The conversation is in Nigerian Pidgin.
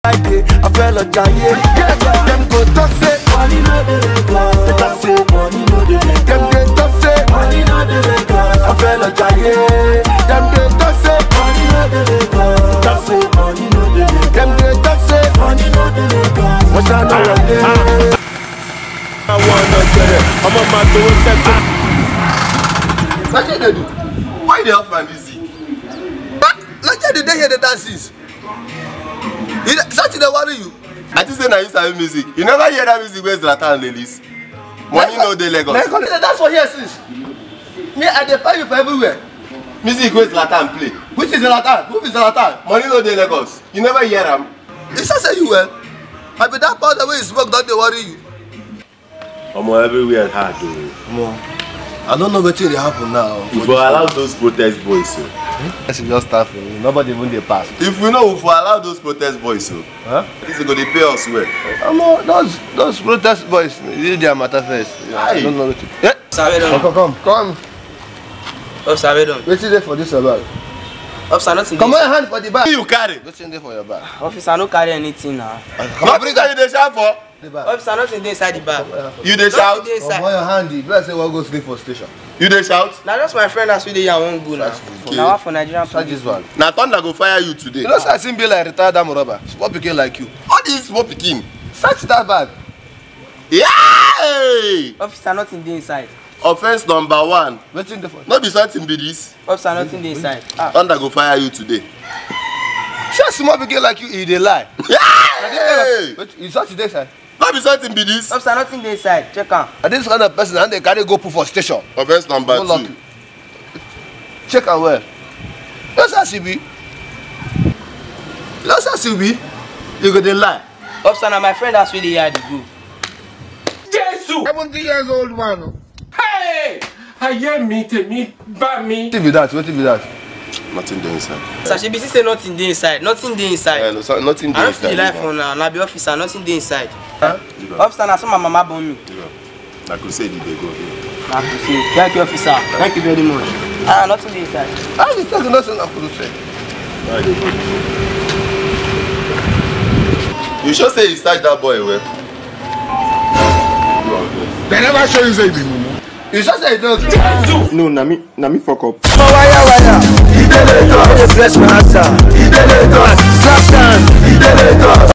Friday, I fell a giant. Them go talk say money no dey Lagos. They talk say money no dey Lagos. Them dey talk say money no dey Lagos. I fell a giant. Them dey talk say money no dey Lagos. They talk say money no dey Lagos. Them dey talk say money no dey Lagos. Wọ́n ṣáná wọlé. àwọn ọ̀nà jẹrẹ ọmọ máa towó sẹ́kọ̀. Wetin dey do? Why you dey off my music? Like you dey hear the dances. You dey- Something dey worry you. I think say na you sabi music. You never hear that music wey Zlatan dey release? Money no dey Lagos. Like you dey dance for here since. Me I dey find you for everywhere. Music wey Zlatan play. Which is Zlatan? Who be Zlatan? Money no dey Lagos. You never hear am? You sure say you well? I be that powder wey you smoke don dey worry you. ọmọ everywhere hard o. I don't know wetin dey happen now. you for allow those protest boys o. Person just start for me. Nobody even dey pass. If we know we for allow those protest boys o. Huh? This go dey pay us well. Omo, those those protest boys leave their matter first. I Aye. don't know wetin. Eh? Sabe don. Come come come. Of sabe don. Wetin dey for this your bag? Officer nothing Come dey. on hand for the bag. you carry? Wetin dey for your bag? Officer no carry anything na. Come on, bring Nothing say you that. dey shout for. The bag. Officer nothing dey inside the bag. You dey shout? Nothing dey Come on inside. your hand. The like say wan go sleep for station. You dey shout? Na just my friend as we dey here I wan go na. Okay. Na one for Nigerian Search police. this one. Na thunder go fire you today. You know say I seem be like retired army robber. Small pikin like you. All this small pikin. Search that bag. Yay! Officer nothing dey inside. Offence number one. Wetin dey for? No be something be this. Officer nothing dey inside. Ah. Thunder go fire you today. Say small pikin like you, e dey lie. Yay! Wait, you search dey side. No be something be this. Officer nothing dey inside. Check am. Na this kind of person na dey carry go put for station. Offence number No luck. two. Check am well. You know say as e be. You know say as e be. You go dey lie. Officer na my friend as we dey here dey go. seventy years old man. Hey! ayé mi tèmi bá mi. wetin be that wetin be that. Nothing dey inside. Officer shebi see say nothing dey inside. Nothing dey Yeah, inside. no, so, nothing I dey no fit dey lie inside. for una. Na be officer nothing dey inside. Leave am. Officer na so my mama born me. Leave am. Na crusade you dey go. Na to say thank you officer. Thank you very much. Ah nothing dey inside. how you take know say na kuru say. Why you dey go? You sure say you search that boy well? They never show you say you be mumu. you sure say you know. no na me na me fuck up. Ọmọ wáyà wáyà. Ìdílé tán. Ó lè bless my heart. Ìdílé tán. Slap down. Ìdílé tán.